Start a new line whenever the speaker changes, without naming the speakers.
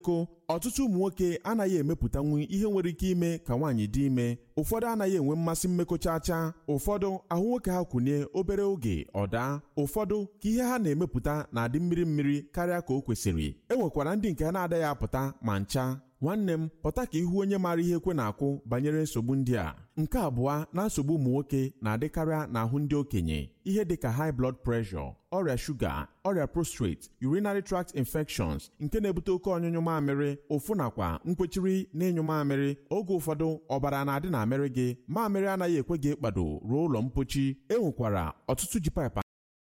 biko ọtụtụ ụmụ nwoke anaghị emepụtanwu ihe nwere ike ime ka nwaanyị dị ime ụfọdụ anaghị enwe mmasị mmekọchacha ụfọdụ ahụ nwoke ha kwụnye obere oge ọ daa ụfọdụ ka ihe ha na-emepụta na-adị mmiri mmiri karịa ka o kwesịrị e nwekwara ndị nke ha na-adaghị apụta ma ncha nwanne m pụta ka ihu onye maara ihe ekwe na-akwụ banyere nsogbu ndị a nke abụọ na nsogbu ụmụ nwoke na-adịkarịa n'ahụ ndị okenye ihe dịka high blood pressure ọrịa shuga ọrịa prostate urinary tract infections nke na-ebute oke ọnyụnyụ mamịrị ụfụ nakwa nkwechiri na ịnyụ mamịrị oge ụfọdụ ọbara na-adị na amịrị gị mamịrị anaghị ekwe gị ịkpado ruo ụlọ mpochi e nwekwara ọtụtụ ji paịpụ